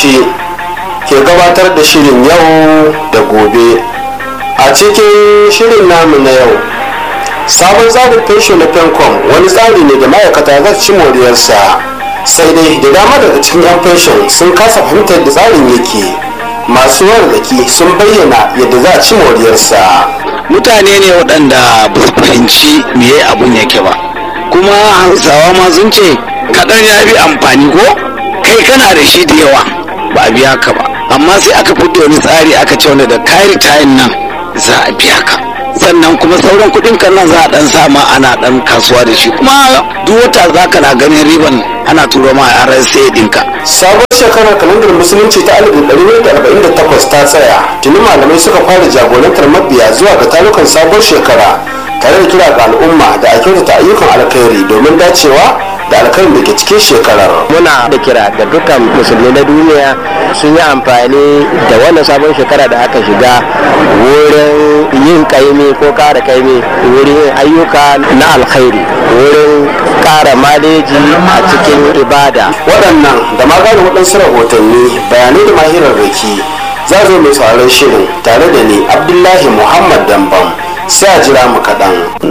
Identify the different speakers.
Speaker 1: bauchi ke gabatar da shirin yau da gobe a cikin shirin namu na yau sabon tsarin fensho na fencom wani tsari ne da ma'aikata za su ci moriyarsa sai dai da dama daga cikin 'yan fenshon sun kasa fahimtar da tsarin yake masu warraki sun bayyana yadda za a ci moriyarsa
Speaker 2: mutane ne waɗanda ba su fahimci me abun yake ba kuma hausawa ma sun ce kaɗan ya fi amfani ko kai kana da shi da yawa ba a biya ka ba amma sai aka fito wani tsari aka ce wanda da kayan tayin nan za a biya ka sannan kuma sauran kuɗin kan nan za a ɗan sama ana ɗan kasuwa da shi kuma duk wata za ka na ganin riban ana turo ma a RSA ɗinka.
Speaker 1: sabon shekarar kalandar musulunci ta 1948 ta tsaya tuni malamai suka fara jagorantar mabiya zuwa ga tarukan sabon shekara tare da kira ga al'umma da a kyautata ayyukan alkhairi domin dacewa da alkhairin da ke cikin shekarar
Speaker 3: muna da kira ga dukkan musulmi na duniya sun yi amfani da wannan sabon shekara da aka shiga wurin yin kaimi ko kara kaimi wurin yin ayyuka na alkhairi wurin kara maleji a cikin ibada
Speaker 1: waɗannan da maganin waɗansu rahotanni bayanai da mahirar raki za zo mai sauraron shirin tare da ni abdullahi muhammad dambam sai a jira mu kaɗan